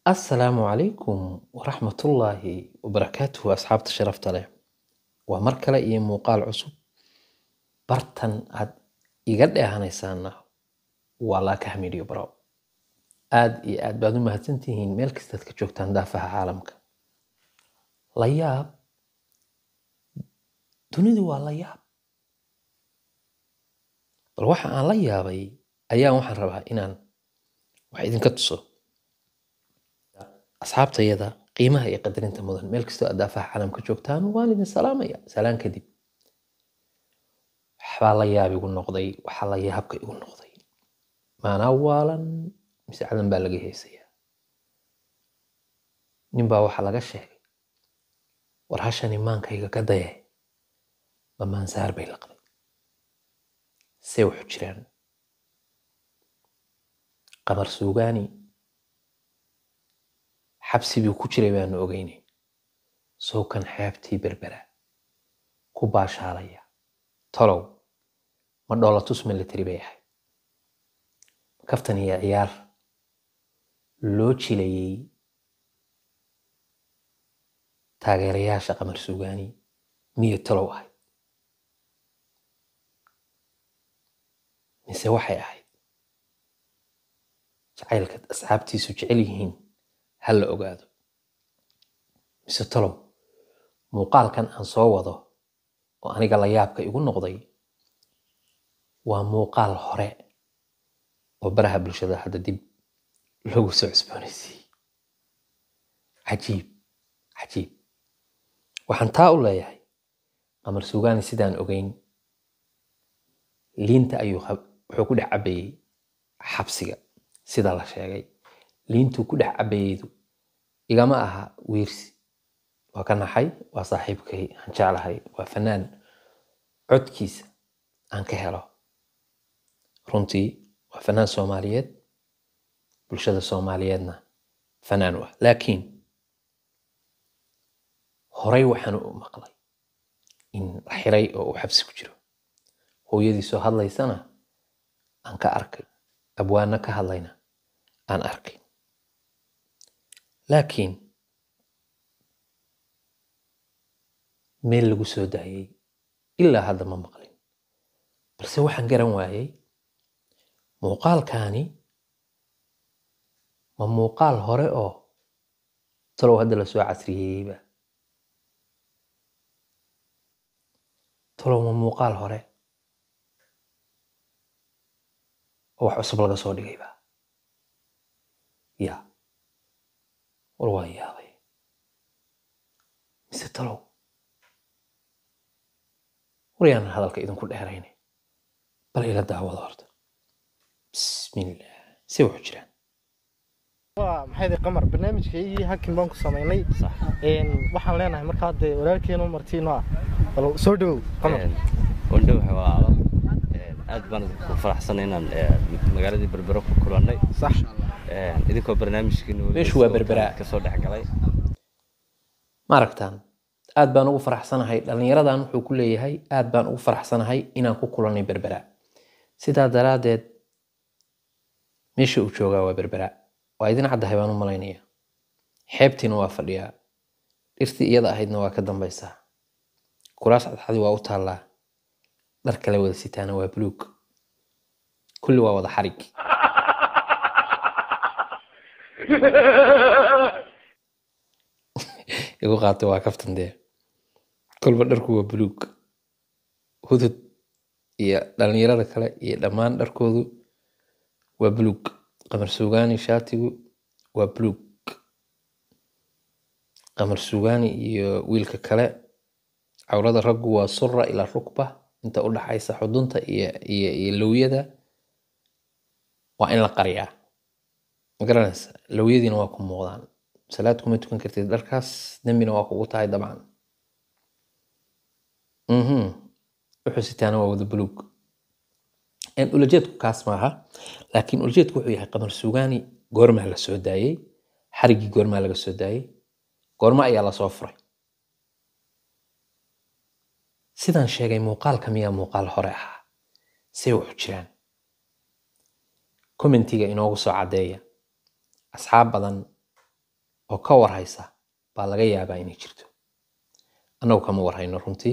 asalaamu calaykum waraxmatullaahi wabarakaatuhu asxaabta sharafta leh waa mar kale iyo muuqaal cusub bartan aad iga dheehanaysaana waa laaka hamidiyo baro aad iyo aad baad u mahadsantihiin meel kastaad ka joogtaan daafaha caalamka la yaab dunidu waa la yaab bal waxa aan la yaabay ayaan waxaan rabaa inaan wax idinka tuso asxaabtayada qiimaha iyo qadarinta mudan meel kastoo aad daafaha caalamka joogtaan waan idin salaamaya salaan kadib waxbaa la yaab igu noqday waxaa la yaabka igu noqday maanaa waalan mise cadan baa laga heesayaa ninbaa waxaa laga sheegay war hashani maankayga ka daye ma maansaar bay laqday see wuxu jiraan qamar suugaani xabsi buu ku jiray baanu ogeynay sowkan xeebtii berbera ku baashaalaya tolow ma dhoolatus military bay ahayd kaftan iyo ciyaar loo jilayay taageerayaasha qamar suugaani miyo tolow ahayd mise waxay ahayd jacaylka asxaabtiisu jecel yihiin ha la ogaado mise tolow muuqaalkan aan soo wado oo aniga la yaabka igu noqday waa muuqaal hore oo baraha bulshada hadda dib loogu soo cusboonaysiiyey cajiib cajiib waxaan taa u leeyahay qamar suugaani sidaan ogeyn liinta ayuu wuxuu ku dhex cabayey xabsiga sida la sheegay liintuu ku dhex cabayeydu igama aha wiirsi waa ka naxay waa saaxiibkay aan jeclahay waa fanaan codkiisa aan ka helo runtii waa fanaan soomaaliyeed bulshada soomaaliyeedna fanaan u ah laakiin horey waxaan u maqlay in la xiray oo uu xabsi ku jiro hooyadiisoo hadlaysana aan ka arkay abwaana ka hadlayna aan arkay laakiin meel lagu soo daayay ilaa hadda ma maqlin balse waxaan garan waayey muuqaalkaani ma muuqaal hore oo talow hadda lasoo casriyeeyeyba talow ma muuqaal hore oo wax cusub laga soo dhigayba ya war waan yaabay mise talow war yaanan hadalka idinku dheeraynay bal ila daawado horta bismillah see wuxu jiraan waa maxay qamar barnaamijkaygii hakin baan ku samaynay waxaan leenahay markaa dee walaalkeenu martiino ah bal soo dhowow qamar wandhow xawaalo aad baan ku faraxsanay inaan magaaladii berbero ku kulannay sax idinkoo barnaamijkiina Meeshu waa Berbera. kasoo dhex galay ma aragtaan aad baan ugu faraxsanahay dhallinyaradan wuxuu ku leeyahay aad baan ugu faraxsanahay inaan ku kulannay berbera sidaa daraaddeed meesha uu joogaa waa berbera waa idin caddahay baan u malaynaya xeebtiina waa fadhiyaa dhirtii iyada ahaydna waa ka dambaysaa kuraas cadxadi waa u taallaa dhar kale wada sitaana waa buluug kulli waa wada xarig igu qaatay waa kaftan dee kolba dharku waa buluug hudud iyo dhallinyarada kale iyo dhammaan dharkoodu waa buluug qamar suugaani shaatigu waa buluug qamar suugaani iyo wiilka kale cawrada raggu waa sura ilaa rukba inta u dhaxaysa xudunta iyo iyo iyo lowyada waa in la qariyaa ma garanaysa lowyadiina waa ku muuqdaan salaad kuma tukan kartid dharkaas dembina waa kugu tahay dabcan mhm wuxuu sitaana waa wada buluug ulajeedku kaas maaha laakiin ulajeedku wuxuu yahay qamar suugaani goormaa la soo daayey xariggii goormaa laga soo daayey goorma ayaa lasoo furay sidaan sheegay muuqaalka miyaa muuqaal hore ahaa see wuxu jiraan commentiga inoogu soo caddeeya asxaab badan oo ka warhaysa baa laga yaabaa inay jirto annagu kama warhayno runtii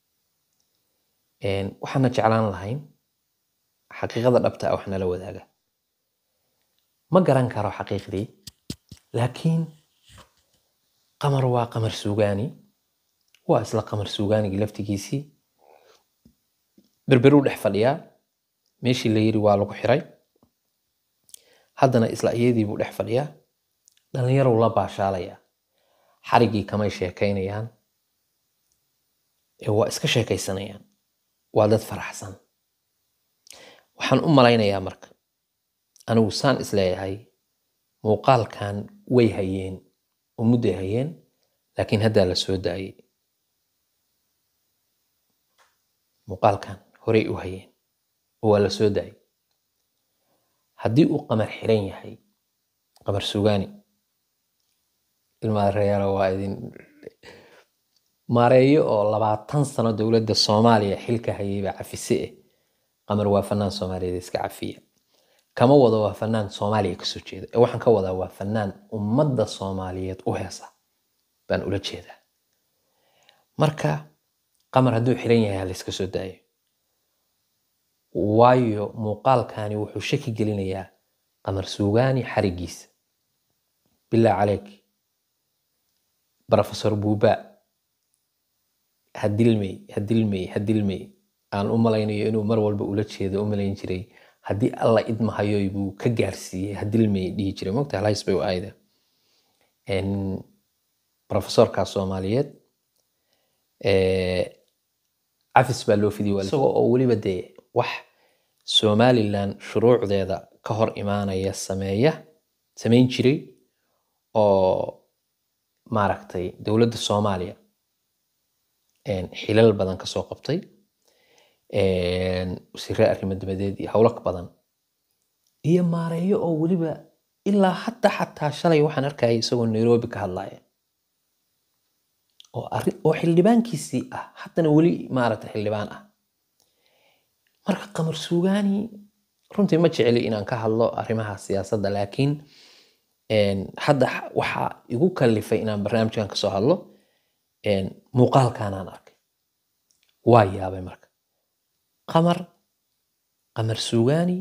waxaana jeclaan lahayn xaqiiqada dhabta ah wax nala wadaaga ma garan karo xaqiiqdii laakiin qamar waa qamar suugaani waa isla qamar suugaanigii laftigiisii berberuu dhex fadhiyaa meeshii la yiri waa lagu xiray haddana isla iyadii buu dhex fadhiyaa dhallinyarow la baashaalayaa xariggii kamay sheekaynayaan ee waa iska sheekaysanayaan waa dad faraxsan waxaan u malaynayaa marka anigu saan isleeyahay muuqaalkan way hayeen oo mudday hayeen laakiin haddaa la soo daayey muuqaalkan horey u hayeen oo waa la soo daayey haddii uu qamar xiran yahay qamar sugaani ilmaareero waa idin maareeyo oo labaatan sano dowladda soomaaliya xilka hayayba cafise eh qamar waa fanaan soomaaliyeed iska cafiya kama wado waa fanaan soomaaliya kasoo jeeda ee waxaan ka wadaa waa fanaan ummadda soomaaliyeed u heesa baan ula jeedaa marka qamar hadduu xiran yahay halayska soo daayo waayo muuqaalkani wuxuu shaki gelinayaa qamar suugaani xarigiisa bilaa caleyk brofesor buuba hadilmey hadilmey hadilmey aan u malaynayo inuu mar walba ula jeedo u malayn jiray haddii alla idmahayoy buu ka gaarsiiyey hadilmey dhihi jiray mogta halhays bay u aayda brofesorkaas soomaaliyeed cafis baa loo fidiyay isagoo oo weliba dee wax somalilan shuruucdeeda ka hor imaanaya sameeya samayn jiray oo maaragtay dowladda soomaaliya xilal badan kasoo qabtay wasiire arrimo dabadeed iyo howlo badan iyo maareeyo oo weliba ilaa hadda xataa shalay waxaan arkayay isagoo nairobi ka hadlaya oo xildhibaankiisii ah haddana weli maaragtay xildhibaan ah marka qamar suugaani runtii ma jeceli inaan ka hadlo arrimaha siyaasadda laakiin hadda waxaa igu kalifay inaan barnaamijkan kasoo hadlo muuqaalkanaan arkay waa yaabay marka qamar qamar suugaani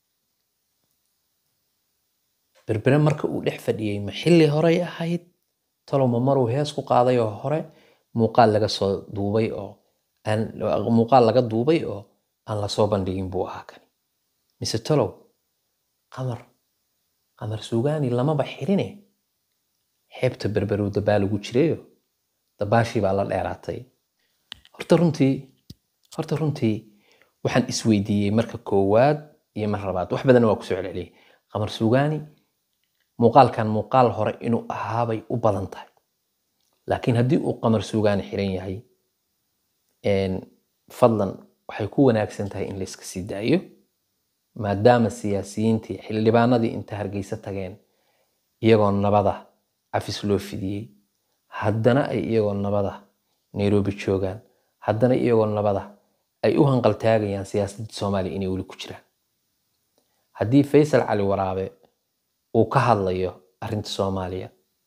berbere marka uu dhex fadhiyey ma xilli horey ahayd talowma maruu hees ku qaaday oo hore muuqaal laga soo duubay oo muuqaal laga duubay oo aan lasoo bandhigin buu ahaa kani mise talow qamar qamar suugaani lamaba xirine xeebta berberow dabaal ugu jirayo dabaashii baa la dheeraatay horta runtii horta runtii waxaan isweydiiyey marka koowaad iyo mar labaad wax badanna waa kusoo celceliyey qamar suugaani muuqaalkan muuqaal hore inuu ahaabay u badan tahay laakiin haddii uu qamar suugaani xiran yahay fadlan waxay ku wanaagsan tahay in layska sii daayo maadaama siyaasiyiintii xildhibaanadii inta hargeysa tageen iyagoo nabada cafis loo fidiyey haddana ay iyagoo nabada nairobi joogaan haddana iyagoo nabada ay u hanqaltaagayaan siyaasadda soomaaliya inay weli ku jiraan haddii faysal cali waraabe uu ka hadlayo arrinta soomaaliya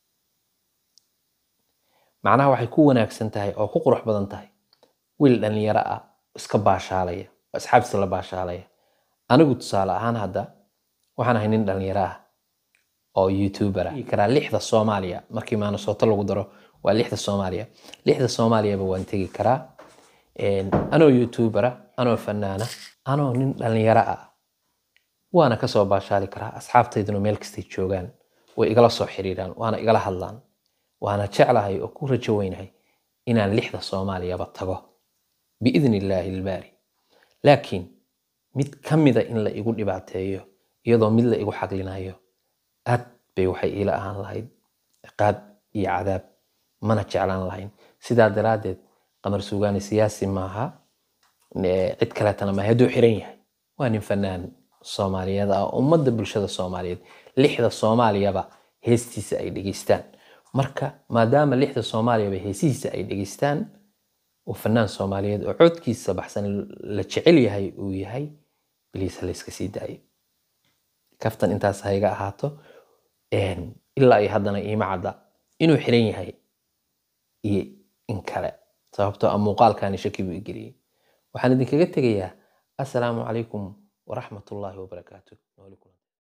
macnaha waxay ku wanaagsan tahay oo ku qurux badan tahay wiil dhallinyaro ah iska baashaalaya oo asxaabtiisa la baashaalaya anigu tusaale ahaan hadda waxaan ahay nin dhallinyaro ah oo youtuber ah karaa lixda soomaaliya markii maanasooto lagu daro waa lixda soomaaliya lixda soomaaliyaba waan tegi karaa anoo youtubera anoo fanaana anoo nin dhallinyaro ah waana kasoo baashaali karaa asxaabtayduna meel kastay joogaan way igala soo xiriiraan waana igala hadlaan waana jeclahay oo ku rajo weynahay inaan lixda soomaaliyaba tago biidni illaahi ilbaari laakiin mid ka mida in la igu dhibaateeyo iyadoo mid la igu xaglinayo aad bay waxay iila ahaan lahayd ciqaab iyo cadaab mana jeclaan lahayn sidaa daraaddeed qamar suugaani siyaasi maaha cid kaleetana maaha hadduu xiran yahay waa nin fanaan soomaaliyeed ah ummadda bulshada soomaaliyeed lixda soomaaliyaba heestiisa ay dhegeystaan marka maadaama lixda soomaaliyaba heesihiisa ay dhegeystaan oo fanaan soomaaliyeed oo codkiisa baxsan la jecel yahay uu yahay biliis ha layska sii daayo kaftan intaas hayga ahaato ilaa iyo haddana iima cadda inuu xiran yahay iyo in kale sababtoo ah muuqaalkani shaki buu igeliyey waxaan idinkaga tegayaa assalaamu calaykum waraxmatullaahi wabarakaatu Nooli kulan.